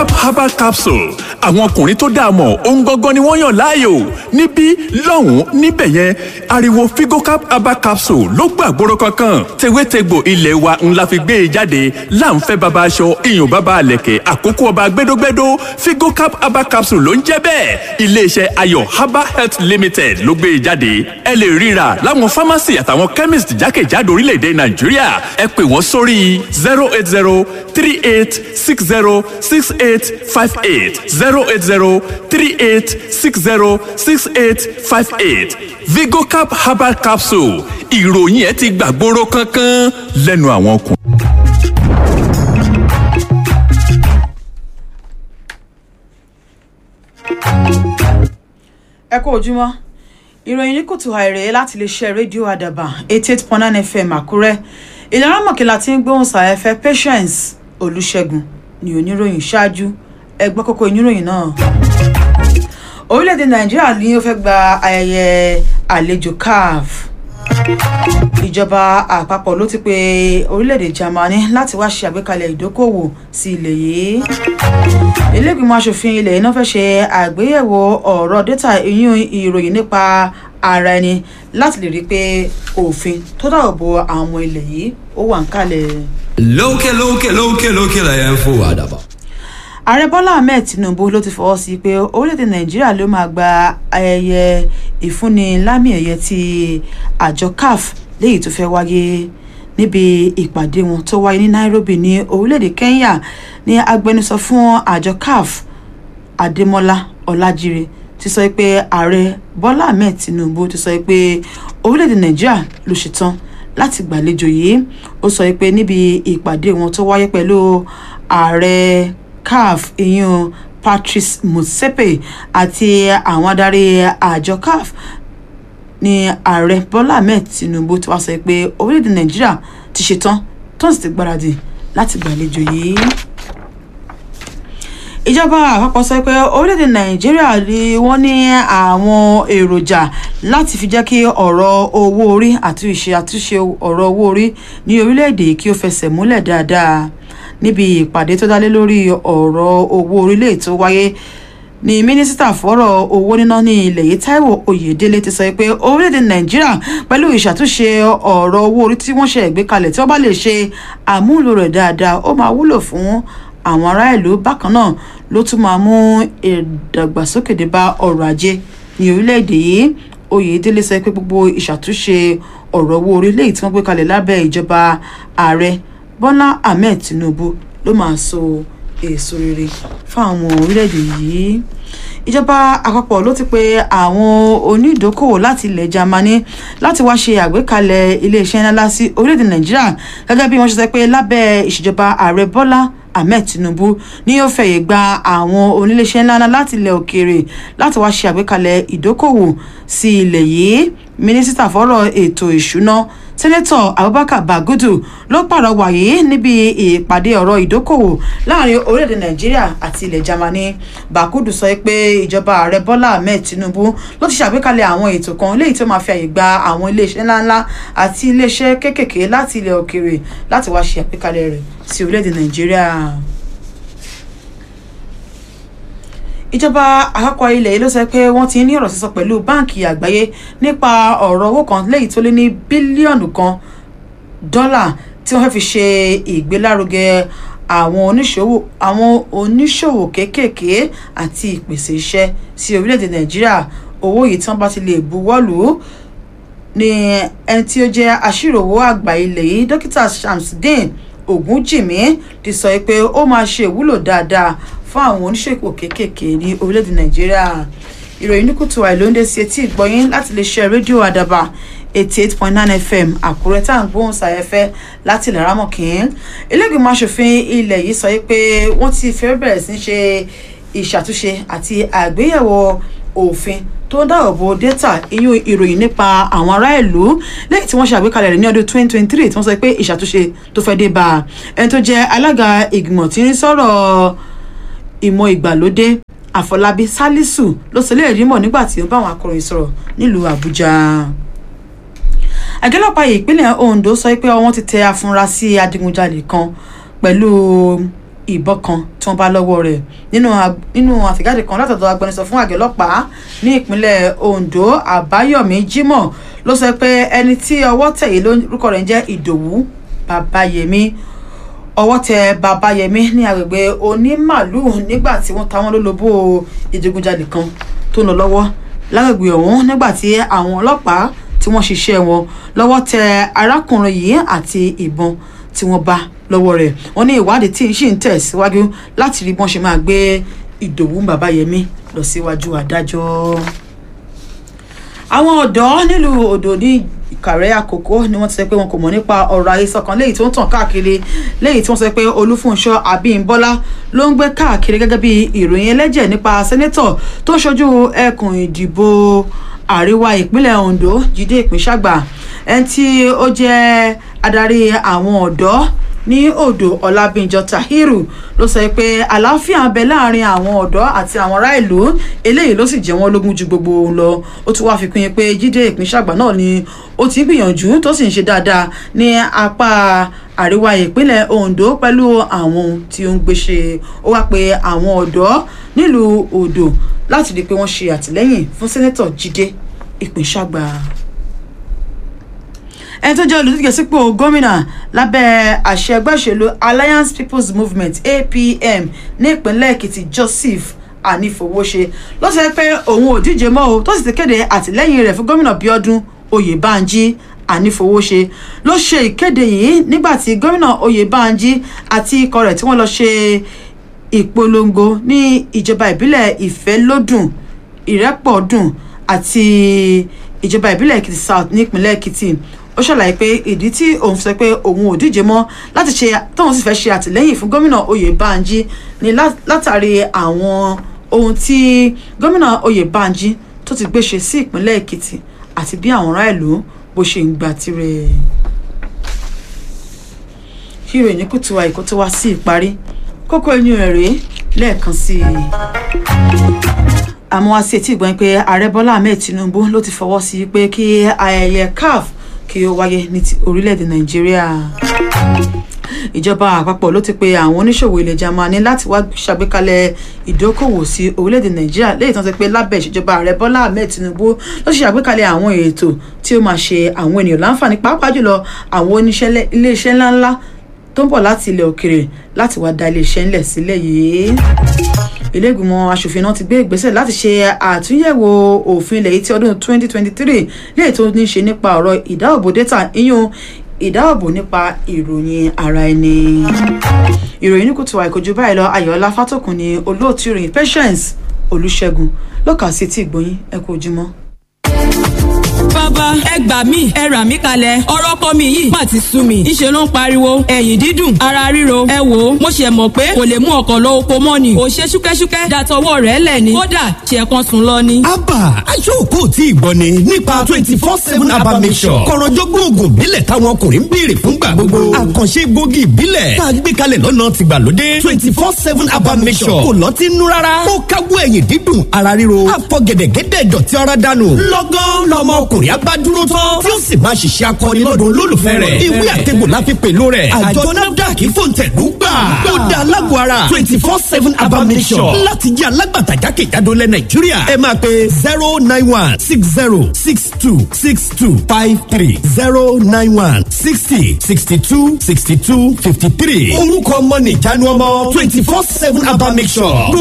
vigocap herbal capsule àwọn ọkùnrin tó dáa mọ̀ ohun gangan ni wọ́n yàn láàyò níbí lọ́hùn-ún níbẹ̀ yẹn ariwo vigocap herbal capsule ló gbàgbóró kankan tewétegbò ilé wa ńlá fi gbé e jáde láǹfẹ́ baba aṣọ iyùn baba àlẹ̀kẹ̀ àkókò ọba gbẹdógbẹdó vigocap herbal capsule ló ń jẹ́ bẹ́ẹ̀ iléeṣẹ́ ayọ̀ herbal health limited ló gbé e jáde ẹ lè ríra láwọn pharmacy àtàwọn chemist jákèjádò orílẹ̀-èdè nàìjíríà ẹ pè wọ́n sórí zero eight zero three eight six zero six eight five eight zero eight zero three eight six zero six eight five eight vigocap herbal capsule ìròyìn ẹ ti gbàgbóró kankan lẹ́nu àwọn ọkùnrin. ẹ kú ojúmọ́ ìròyìn ní kùtù àìrè láti lè ṣe rédíò àdàbà eighty eight point nine fm àkúrẹ́ ìlànà mọ̀kìlá tí ń gbóhùn sàyẹ́fẹ́ patience olùṣègùn ní oníròyìn ṣáájú ẹgbẹ́ kókó oníròyìn náà. orílẹ̀-èdè nàìjíríà ni ó fẹ́ gba ayẹyẹ àlejò caf ìjọba àpapọ̀ ló ti pe orílẹ̀-èdè germany láti wá ṣe àgbékalẹ̀ ìdókòwò sí ilẹ̀ yìí ilégbìmọ̀ asòfin ilẹ̀ iná fẹ́ ṣe àgbéyẹ̀wò ọ̀rọ̀ dátà ìyún ìròyìn nípa ara ẹni láti lè rí i pé òfin tó dáàbò bo àwọn ọmọ ilẹ̀ yìí ó wà ń kalẹ̀. lókè lókè lókè lókè lẹ́yìn ń fò àdàbà. ààrẹ bọ́lá ahmed tinubu ló ti fọwọ́ sí pé orílẹ̀-èdè nàìjíríà ló máa gba ayẹyẹ ìfúnni lámì ẹ̀yẹ ti àjọ caf léyìí tó fẹ́ wáyé níbi ìpàdé wọn tó wáyé ní nairobi ní orílẹ̀-èdè kenya ní agbẹnusọ fún àjọ caf adémọlá ọlájíre ti sọ pé ààrẹ bọ́lá ahmed tinubu ti sọ pé orílẹ̀-èdè nàìjíríà ló ṣetán láti gbàlejò yìí ó sọ pé níbi ìpàdé wọn tó wáyé pẹ̀lú ààrẹ caf ìyún patrice motsepe àti àwọn adarí àjọ caf ní ààrẹ bọ́lá ahmed tinubu ti wá sọ pé orílẹ̀-èdè nàìjíríà ti ṣetán tó sì ti gbáradì láti gbàlejò yìí ìjọba àpapọ̀ sọ pé orílẹ̀-èdè nàìjíríà ni wọ́n ní àwọn èròjà láti fi jẹ́ kí ọ̀rọ̀ owó orí àti ìṣe àtúnṣe ọ̀rọ̀ owó orí ní orílẹ̀-èdè kí ó fẹsẹ̀ múlẹ̀ dáadáa níbi ìpàdé tó dálé lórí ọ̀rọ̀ owó orílẹ̀ tó wáyé ní mínísítà fọ́rọ̀ owó níná ní ilẹ̀ yìí taiwo oyèdélé ti sọ pé orílẹ̀-èdè nàìjíríà pẹ̀lú ìṣàtúnṣe ọ̀rọ̀ owó orí tí wọ́n ṣe gbé kalẹ̀ tí wọ́n bá lè ṣe àmúlò rẹ̀ dáadáa ó máa wúlò fún àwọn ará ìlú bákan náà ló tún máa mú ìdàgbàsókè dé bá ọrọ̀ ajé ní orílẹ̀-èdè yìí oyèdélé sọ pé gbogbo ìṣàtúnṣe ọ̀rọ̀ owó orí léyìí tí wọ́n gbé kalẹ̀ lábẹ́ ìjọba ààrẹ bọ́lá ahmed tinubu ló máa so èso rere fún àwọn orílẹ̀-èdè yìí ìjọba àpapọ̀ ló ti pe àwọn onídokòwò láti ilẹ̀ germany láti wá ṣe àgbékalẹ̀ iléeṣẹ́ ńlá sí orílẹ̀-èdè nàìjíríà gẹ́gẹ́ bí wọ́n ṣe sọ pé lábẹ́ ìṣèjọba ààrẹ bọ́lá ahmed tinubu ní yóò fẹ̀yẹ̀ gba àwọn oníléeṣẹ́ ńláńlá láti ilẹ̀ òkèèrè láti wá ṣe àgbékalẹ̀ ìdókòwò sí ilẹ̀ yìí mínísítà fọ́rọ̀ ètò ìṣúná sẹ́nẹ́tọ̀ abubakar bagudu ló pàrọwà yìí níbi ìpàdé ọ̀rọ̀ ìdókòwò láàrin orílẹ̀-èdè nàìjíríà àti ilẹ̀ germany bagudu sọ pé ìjọba ààrẹ bọ́lá ahmed tinubu ló ti ṣàgbékalẹ̀ àwọn ètò kan léyìí tó máa fi àyè gba àwọn iléeṣẹ́ ńláńlá àti iléeṣẹ́ kéékèèké láti ilẹ̀ òkèèrè láti wá ṣe àgbékalẹ̀ rẹ̀ sí orílẹ̀-èdè nàìjíríà. ìjọba àpapọ̀ ilẹ̀ yìí ló sọ pé wọ́n ti ní ọ̀rọ̀ sísọ pẹ̀lú báǹkì àgbáyé nípa ọ̀rọ̀ owó kan léyìí tó lé ní bílíọ̀nù kan dọ́là tí wọ́n fẹ́ fi ṣe ìgbélárugẹ àwọn oníṣòwò àwọn oníṣòwò kéékèèké àti ìpèsè iṣẹ́ sí orílẹ̀-èdè nàìjíríà owó yìí tí wọ́n bá ti lè buwọ́lù ní ẹni tí ó jẹ́ aṣíròwò àgbà ilẹ̀ yìí dókítà shamsudeen ogunjìmí ti sọ pé ó máa ṣe ìwúlò dáadáa fún àwọn oníṣègùn kéékèèké ní orílẹ̀-èdè nàìjíríà ìròyìn ní kùtù àìlóńdé sí etí ìgbọ́yín láti lè ṣe rédíò àdàbà eighty eight point nine fm àkúrẹ́ tá à ń gbóhùn sáyẹ́fẹ́ láti ilẹ̀ rámọ̀kín ilégbèmọ̀ asòfin ilẹ̀ yìí sọ pé wọ́n ti fẹ́ bẹ̀rẹ̀ sí ṣe ìṣàtúnṣe àti àgbéyẹ̀wò òfin tó ń dáàbò data iyún ìròyìn nípa àwọn ará ìlú lẹ́yìn tí wọ́n ṣe àgbékalẹ̀ rẹ̀ ní ọdún twenty twenty three tí wọ́n sọ pé ìṣàtúnṣe tó fẹ́ dé bá ẹni tó jẹ́ alága ìgbìmọ̀ tí ń sọ̀rọ̀ ìmọ̀ ìgbàlódé àfọlábí sálísù ló sọ lè rí mọ̀ nígbà tí ó bá àwọn akọ̀ròyìn sọ̀rọ̀ nílùú àbújá àgẹ́lọ́pàá ìpínlẹ̀ ondo sọ pé wọ́n ti tẹ afurasí adigunjalè kan pẹ̀lú ìbọn kan tí wọ́n bá lọ́wọ́ rẹ̀ nínú ag- nínú àtẹ̀jáde kan látọ̀dọ̀ agbẹnusọ fún àgọ́ ọlọ́pàá ní ìpínlẹ̀ Ondo Àbáyọ̀mí Jimoh ló sọ pé ẹni tí ọwọ́ tẹ̀ yìí lórúkọ rẹ̀ ń jẹ́ Ìdòwú Babayẹmí ọwọ́ tẹ Babayẹmí ní agbègbè onímàlúù nígbà tí wọ́n ta wọ́n lólobó ìdigunjalè kan tó ń lọ lọ́wọ́ lágbègbè ọ̀hún nígbà tí àwọn ọlọ́pàá tí wọ́n ṣiṣẹ́ wọn lọ́wọ́ tẹ arákùnrin yìí àti ìbọn tí wọ́n bá lọ́wọ́ rẹ̀ wọ́n ní ìwádìí tí ń ṣì ń tẹ̀síwájú láti rí bọ́n ṣe máa gbé Ìdòwú Babayẹmí lọ síwájú adájọ́ àwọn ọ̀dọ́ nílùú odò ní ìkàrẹ́ àkókò ni wọ́n ti sọ pé wọn kò mọ̀ nípa ọ̀rọ̀ àhesọ kan léyìí tó ń tàn káàkiri léyìí tí wọ́n sọ pé olúfúnṣọ́ abímbọ́lá ló ń gbé káàkiri gẹ́gẹ́ bí ìròyìn ẹlẹ́jẹ̀ nípa sẹ́nẹ́tọ̀ tó ń ṣojú ẹkùn ìdìbò àríwá ìpínlẹ̀ ondo jíde ìpínṣàgbà ẹni tí ó jẹ́ adarí àwọn ọ̀dọ́ ní odò ọlábíńjọ tahiru ló sọ pé àlàáfíà ń bẹ láàrin àwọn ọ̀dọ́ àti àwọn ará ìlú eléyìí ló sì jẹ́ wọ́n lógún ju gbogbo ohun lọ ó tún wáá fi kún yín pé jíde ìpínṣàgbà náà ni ó ti ń gbìyànjú tó sì ń ṣe dáadáa ní apá àríwá ìpínlẹ̀ ondo pẹ̀lú àwọn ohun tí ó ń gbéṣe ó wá pé àwọn ọ̀dọ́ nílùú odò láti rí i pé wọ́n ṣe àtìlẹ́yìn fún sẹ́nẹ́tọ̀ jíde ìpínṣàgbà ẹni tó jẹ́ olùdíje sípò gómìnà lábẹ́ àṣẹ ẹgbẹ́ òṣèlú alliance people's movement apm ní ìpínlẹ̀ èkìtì joseph anífowóṣe ló sọ pé òun ò díje mọ́ o tó sì ti kéde àtìlẹ́yìn rẹ̀ fún gómìnà bíọ́dún oyèbánjí anífowóṣe ló ṣe ìkéde yìí nígbà tí gómìnà oyèbánjí àti ikọ̀ rẹ̀ tí wọ́n lọ ṣe ìpolongo ní ìjọba ìbílẹ̀ ìfẹ́lódùn ìrẹ́pọ̀dùn àti ìjọba ìbílẹ̀ èkìtì south nípínlẹ̀ èkìtì ó ṣàlàyé pé ìdí tí òun sọ pé òun ò díje mọ́ láti ṣe tóun sì fẹ́ ṣe àtìlẹ́yìn fún gómìnà oyèbánjí ni lá- látàrí àwọn ohun tí gómìnà oyèbánjí tó ti gbé ṣe sí ìpínlẹ̀ èkìtì àti bí àwọn ará ìlú bó ṣe ń gba tirẹ̀ kí ìròyìn kùtù àìkú tó wá sí ìparí kókó ẹnu rẹ̀ rèé lẹ́ẹ̀kan sí i àmọ́ wá sí etí ìgbọ́n pé ààrẹ bọ́lá ahmed tinubu ló ti fọwọ́ sí pé kí ayẹyẹ caf kí ó wáyé ní ti orílẹ̀-èdè nàìjíríà ìjọba àpapọ̀ ló ti pe àwọn oníṣòwò ilẹ̀ germany láti wá ṣàgbékalẹ̀ ìdókòwò sí orílẹ̀-èdè nàìjíríà léyìí tó ń sọ pé lábẹ́ ìṣèjọba ààrẹ bọ́lá ahmed tinubu ló ṣe àgbékalẹ̀ àwọn ètò tí ó máa ṣe àwọn ènìyàn láǹfààní pàápàá jùlọ àwọn oníṣẹ́ iléeṣẹ́ ńláńlá tó ń bọ̀ láti ilẹ̀ òkèrè láti wá da iléeṣẹ́ ńlẹ̀ sílẹ̀ yìí iléègbìmọ̀ asòfin náà ti gbé ìgbésẹ̀ láti ṣe àtúnyẹ̀wò òfin ilẹ̀ yìí ti ọdún 2023 léè tó ní í ṣe nípa ọ̀rọ̀ ìdáàbò data iyún ìdáàbò nípa ìròyìn ara ẹni. ìròyìn ní kùtù àìkojú báyìí lọ ayọ̀ọ́lá fátòkùn ni olóòtú ìròyìn patience olùṣègùn lọ́kà sí ti ìgbóyin ẹ kú ojúmọ́. bàbá ẹ gbà mí ẹ rà mí kalẹ̀ ọ̀rọ̀ ọkọ mi yìí má ti sú mi ìṣe ló ń pariwo ẹ̀yìn dídùn ara ríro ẹ wò ó mo ṣe mọ̀ pé kò lè mú ọkọ̀ lọ oko mọ́ ni ò ṣe ṣúkẹ́ṣúkẹ́ dàtọwọ́ rẹ̀ lẹ̀ ni kódà ṣe kan sùn lọ ni. abba aṣọ́ọ̀kọ́ tí ìgbọ́ ni nípa twenty four seven abba mission kọ̀rọ̀jọ́gbọ́n oògùn ìbílẹ̀ táwọn ọkùnrin ń béèrè fúngbà gbogbo àkànṣe egbògi ìbílẹ̀ tá a gbé kalẹ̀ lọ́nà tìgbàlódé twenty four seven abba mission kò lọ́tí nú rárá ó káwọ́ ẹ̀yìn dídùn ara ríro àfọ̀gẹ̀dẹ̀gẹ̀dẹ̀ dọ̀tí ara dànù lọ́gán lọmọ ọkùnrin abádúró tán tí ó sì máa ṣiṣẹ́ akọni lọ́dún olólùfẹ́ rẹ̀ ìwé àtẹ̀gbò la fi pèlò rẹ̀ àjọ nafdac fòǹtẹ̀lú gbà ó da alágbó ara twenty four seven abba mission láti jẹ́ alágbàtà jákèjádò lẹ nàìjíríà ẹ máa pe zero nine one six zero six two six two five three zero nine one sixty sixty two sixty two fifty three orúkọ ọmọ nìjánu ọmọ twenty four seven abba mission